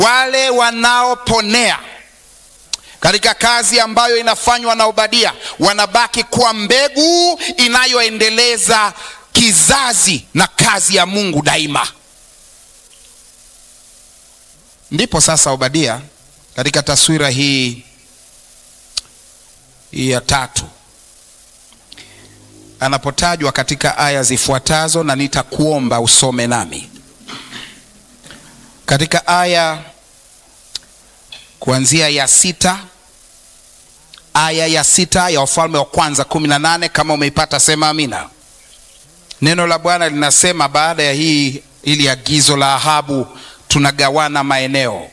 wale wanaoponea katika kazi ambayo inafanywa na Obadia wanabaki kuwa mbegu inayoendeleza kizazi na kazi ya Mungu daima. Ndipo sasa Obadia katika taswira hii hii ya tatu anapotajwa katika aya zifuatazo, na nitakuomba usome nami katika aya kuanzia ya sita aya ya sita ya Wafalme wa Kwanza kumi na nane. Kama umeipata sema amina. Neno la Bwana linasema baada ya hii ili agizo la Ahabu tunagawana maeneo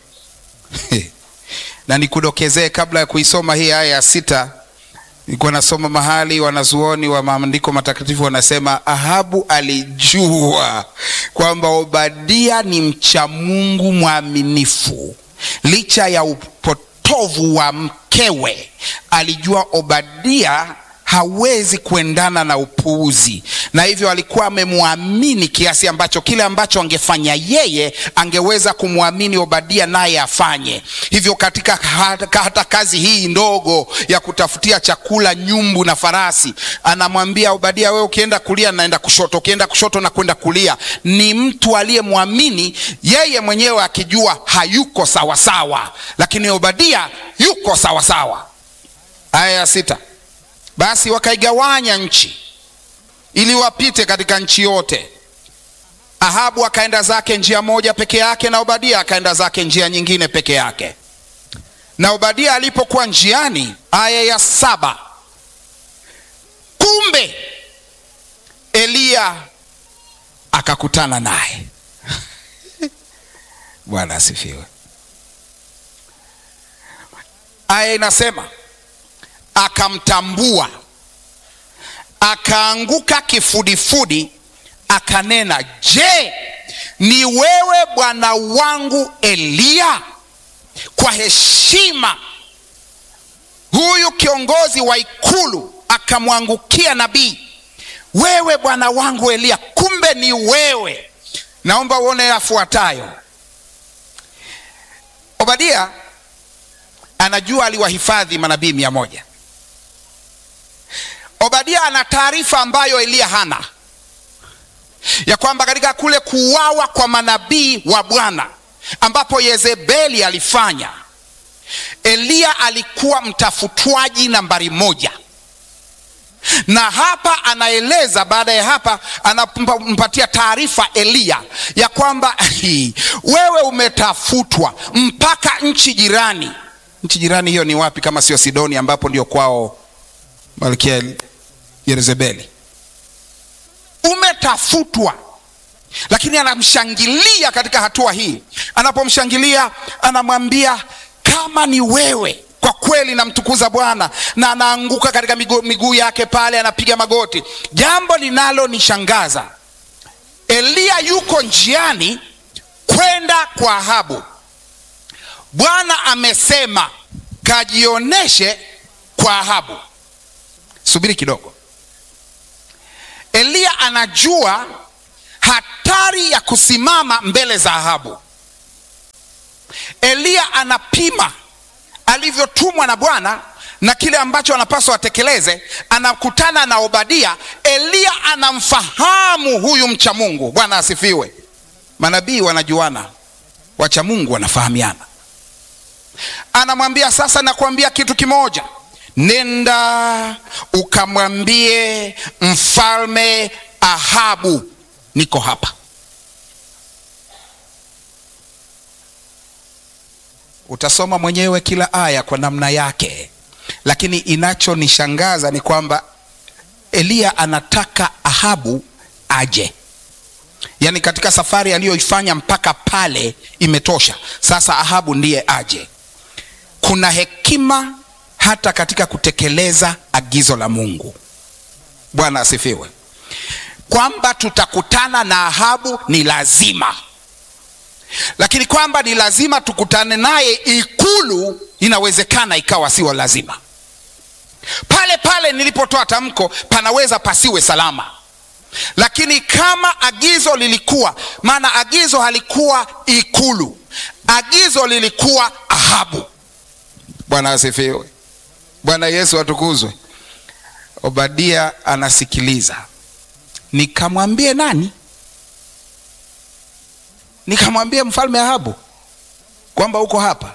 na nikudokezee kabla ya kuisoma hii aya ya sita, nilikuwa nasoma mahali wanazuoni wa maandiko matakatifu wanasema Ahabu alijua kwamba Obadia ni mcha Mungu mwaminifu licha ya upotovu wa mkewe. Alijua Obadia hawezi kuendana na upuuzi, na hivyo alikuwa amemwamini kiasi ambacho kile ambacho angefanya yeye angeweza kumwamini Obadia naye afanye hivyo. Katika hata, hata kazi hii ndogo ya kutafutia chakula nyumbu na farasi, anamwambia Obadia, wewe ukienda kulia naenda kushoto, ukienda kushoto na kwenda kulia. Ni mtu aliyemwamini yeye mwenyewe akijua hayuko sawasawa sawa. Lakini Obadia yuko sawasawa sawa. Aya ya sita basi wakaigawanya nchi ili wapite katika nchi yote. Ahabu akaenda zake njia moja peke yake, na Obadia akaenda zake njia nyingine peke yake. Na Obadia alipokuwa njiani, aya ya saba, kumbe Eliya akakutana naye. Bwana asifiwe. Aya inasema akamtambua akaanguka kifudifudi, akanena, Je, ni wewe bwana wangu Eliya? Kwa heshima huyu kiongozi wa ikulu akamwangukia nabii, wewe bwana wangu Eliya, kumbe ni wewe. Naomba uone yafuatayo. Obadia anajua aliwahifadhi manabii mia moja. Obadia ana taarifa ambayo Eliya hana, ya kwamba katika kule kuuawa kwa manabii wa Bwana ambapo Yezebeli alifanya, Eliya alikuwa mtafutwaji nambari moja, na hapa anaeleza. Baada ya hapa, anampatia taarifa Eliya ya kwamba wewe umetafutwa mpaka nchi jirani. Nchi jirani hiyo ni wapi kama sio Sidoni, ambapo ndio kwao Malkia Yezebeli. Umetafutwa, lakini anamshangilia katika hatua hii. Anapomshangilia anamwambia kama ni wewe kwa kweli, namtukuza Bwana, na anaanguka katika miguu, miguu yake pale, anapiga magoti. Jambo linalonishangaza, Eliya yuko njiani kwenda kwa Ahabu. Bwana amesema kajioneshe kwa Ahabu. Subiri kidogo. Eliya anajua hatari ya kusimama mbele za Ahabu. Eliya anapima alivyotumwa na Bwana na kile ambacho anapaswa atekeleze. Anakutana na Obadia. Eliya anamfahamu huyu mcha Mungu. Bwana asifiwe. Manabii wanajuana, wacha Mungu wanafahamiana. Anamwambia sasa, nakwambia kitu kimoja Nenda ukamwambie mfalme Ahabu niko hapa. Utasoma mwenyewe kila aya kwa namna yake, lakini inachonishangaza ni kwamba Eliya anataka Ahabu aje. Yaani katika safari aliyoifanya mpaka pale imetosha, sasa Ahabu ndiye aje. Kuna hekima hata katika kutekeleza agizo la Mungu. Bwana asifiwe. Kwamba tutakutana na Ahabu ni lazima, lakini kwamba ni lazima tukutane naye ikulu, inawezekana ikawa sio lazima. Pale pale nilipotoa tamko, panaweza pasiwe salama, lakini kama agizo lilikuwa, maana agizo halikuwa ikulu, agizo lilikuwa Ahabu. Bwana asifiwe. Bwana Yesu atukuzwe. Obadia anasikiliza, nikamwambie nani? Nikamwambie mfalme Ahabu kwamba uko hapa.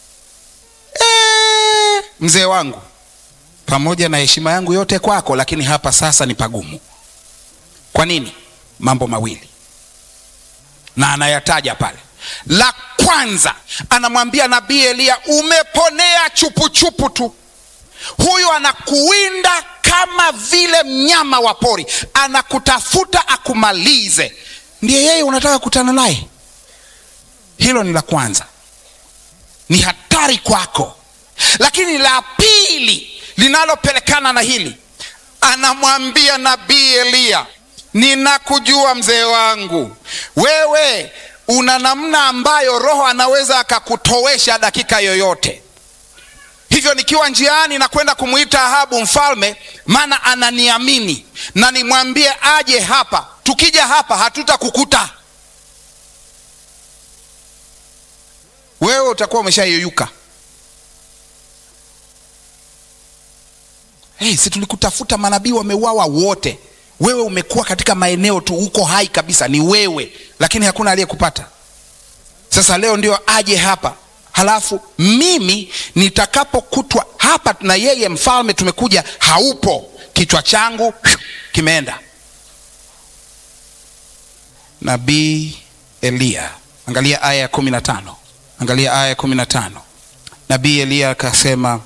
E, mzee wangu, pamoja na heshima yangu yote kwako, lakini hapa sasa ni pagumu. Kwa nini? Mambo mawili, na anayataja pale. La kwanza, anamwambia nabii Eliya, umeponea chupuchupu tu huyu anakuwinda kama vile mnyama wa pori, anakutafuta akumalize. Ndiye yeye unataka kukutana naye? Hilo ni la kwanza, ni hatari kwako. Lakini la pili linalopelekana na hili, anamwambia nabii Eliya, ninakujua mzee wangu, wewe una namna ambayo Roho anaweza akakutowesha dakika yoyote hivyo nikiwa njiani na kwenda kumwita Ahabu mfalme, maana ananiamini na nimwambie aje hapa. Tukija hapa hatutakukuta wewe, utakuwa umeshayeyuka. Hey, si tulikutafuta, manabii wameuawa wote, wewe umekuwa katika maeneo tu, uko hai kabisa, ni wewe, lakini hakuna aliyekupata. Sasa leo ndio aje hapa halafu mimi nitakapokutwa hapa na yeye mfalme, tumekuja haupo, kichwa changu kimeenda. Nabii Eliya, angalia aya ya kumi na tano angalia aya ya kumi na tano Nabii Eliya akasema,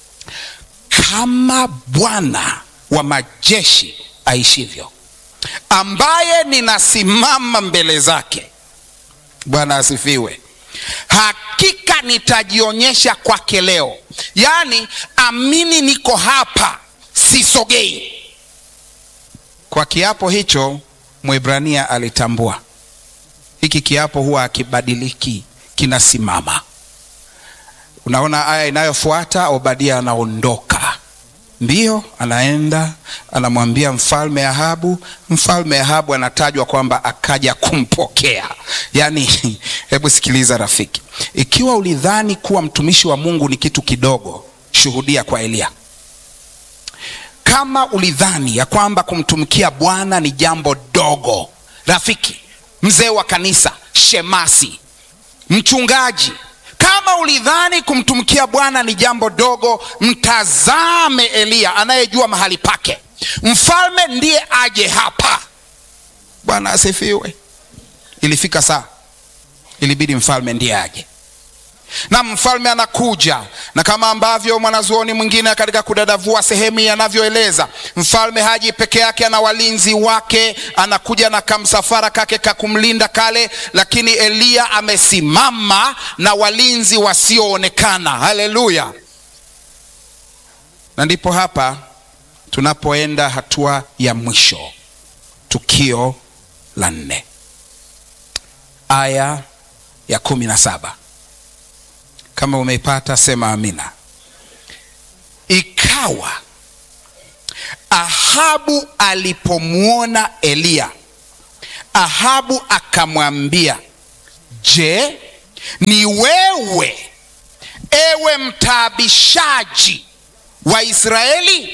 kama Bwana wa majeshi aishivyo, ambaye ninasimama mbele zake. Bwana asifiwe. Hakika nitajionyesha kwake leo, yaani amini, niko hapa, sisogei. Kwa kiapo hicho Mwebrania alitambua hiki kiapo huwa akibadiliki, kinasimama. Unaona aya inayofuata, Obadia anaondoka mbio, anaenda anamwambia mfalme Ahabu. Mfalme Ahabu anatajwa kwamba akaja kumpokea. Yaani, hebu sikiliza rafiki, ikiwa ulidhani kuwa mtumishi wa Mungu ni kitu kidogo, shuhudia kwa Eliya. Kama ulidhani ya kwamba kumtumikia Bwana ni jambo dogo, rafiki, mzee wa kanisa, shemasi, mchungaji kama ulidhani kumtumikia Bwana ni jambo dogo, mtazame Eliya anayejua mahali pake. Mfalme ndiye aje hapa. Bwana asifiwe. Ilifika saa, ilibidi mfalme ndiye aje, na mfalme anakuja, na kama ambavyo mwanazuoni mwingine katika kudadavua sehemu hii anavyoeleza, mfalme haji peke yake, ana walinzi wake, anakuja na kamsafara kake kakumlinda kale, lakini Eliya amesimama na walinzi wasioonekana. Haleluya! Na ndipo hapa tunapoenda hatua ya mwisho, tukio la nne, aya ya kumi na saba. Kama umeipata sema amina. Ikawa Ahabu alipomwona Eliya, Ahabu akamwambia, je, ni wewe ewe mtaabishaji wa Israeli?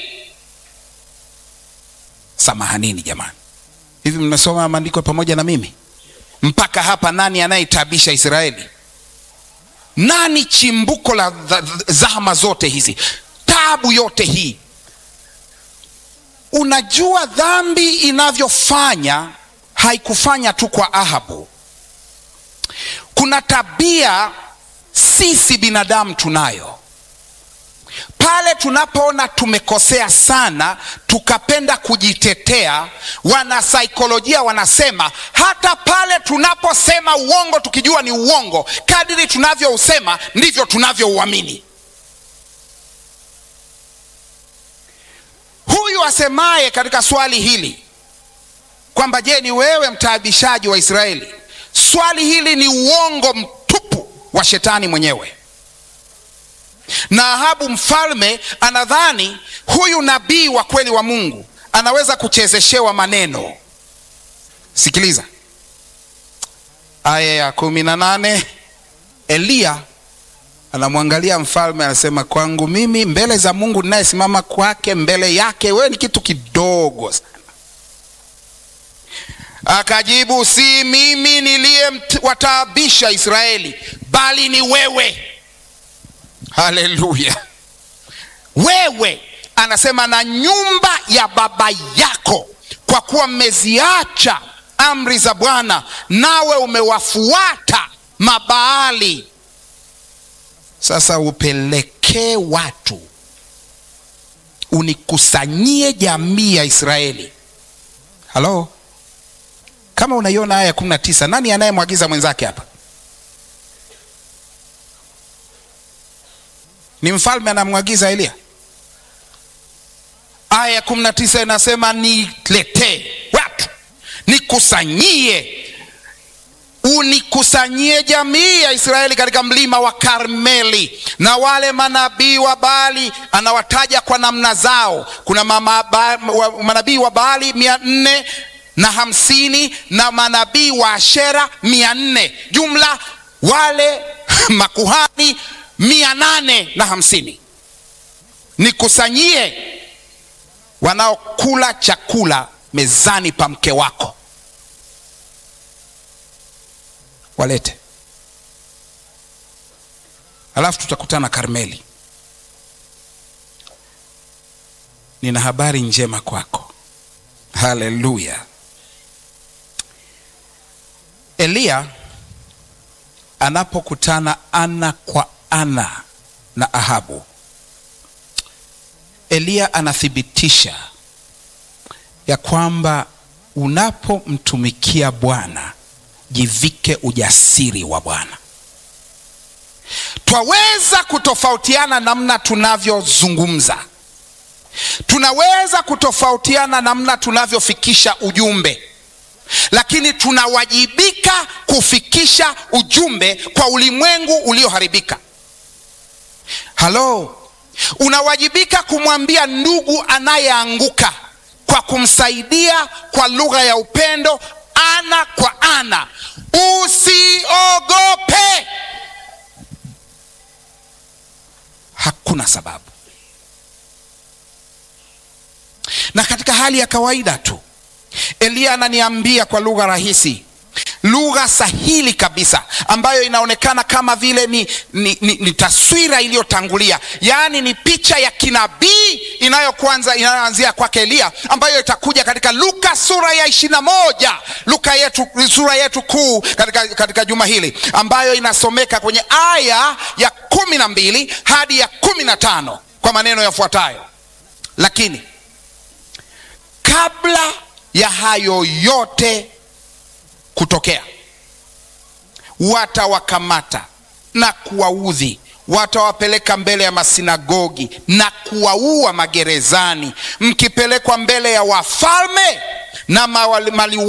Samahanini jamani, hivi mnasoma maandiko pamoja na mimi mpaka hapa? Nani anayetaabisha Israeli? Nani chimbuko la zahama zote hizi, taabu yote hii? Unajua, dhambi inavyofanya haikufanya tu kwa Ahabu. Kuna tabia sisi binadamu tunayo pale tunapoona tumekosea sana, tukapenda kujitetea. Wanasaikolojia wanasema hata pale tunaposema uongo tukijua ni uongo, kadiri tunavyousema ndivyo tunavyouamini. Huyu asemaye katika swali hili kwamba je, ni wewe mtaabishaji wa Israeli, swali hili ni uongo mtupu wa shetani mwenyewe na Ahabu mfalme anadhani huyu nabii wa kweli wa Mungu anaweza kuchezeshewa maneno. Sikiliza aya ya kumi na nane Eliya anamwangalia mfalme, anasema kwangu mimi, mbele za Mungu ninayesimama kwake, mbele yake wewe ni kitu kidogo sana. Akajibu, si mimi niliyewataabisha Israeli, bali ni wewe. Haleluya! Wewe anasema na nyumba ya baba yako, kwa kuwa mmeziacha amri za Bwana, nawe umewafuata Mabaali. Sasa upelekee watu, unikusanyie jamii ya Israeli. Halo, kama unaiona aya ya kumi na tisa, nani anayemwagiza mwenzake hapa? Ni mfalme anamwagiza Eliya. Aya ya kumi na tisa inasema niletee watu, nikusanyie, unikusanyie jamii ya Israeli katika mlima wa Karmeli. Na wale manabii wa Baali anawataja kwa namna zao. Kuna mama ba, wa, manabii wa Baali mia nne na hamsini na manabii wa Ashera mia nne jumla wale makuhani mia nane na hamsini. Nikusanyie wanaokula chakula mezani pa mke wako, walete, alafu tutakutana Karmeli. Nina habari njema kwako. Haleluya! Eliya anapokutana ana kwa ana na Ahabu, Eliya anathibitisha ya kwamba unapomtumikia Bwana jivike ujasiri wa Bwana. Twaweza kutofautiana namna tunavyozungumza, tunaweza kutofautiana namna tunavyofikisha ujumbe, lakini tunawajibika kufikisha ujumbe kwa ulimwengu ulioharibika. Halo, unawajibika kumwambia ndugu anayeanguka kwa kumsaidia kwa lugha ya upendo, ana kwa ana. Usiogope, hakuna sababu. Na katika hali ya kawaida tu, Eliya ananiambia kwa lugha rahisi lugha sahili kabisa ambayo inaonekana kama vile ni, ni, ni, ni taswira iliyotangulia, yaani ni picha ya kinabii inayokwanza inayoanzia kwake Eliya ambayo itakuja katika Luka sura ya ishirini na moja Luka yetu, sura yetu kuu katika, katika juma hili ambayo inasomeka kwenye aya ya kumi na mbili hadi ya kumi na tano kwa maneno yafuatayo: lakini kabla ya hayo yote kutokea watawakamata na kuwaudhi, watawapeleka mbele ya masinagogi na kuwaua magerezani, mkipelekwa mbele ya wafalme na mali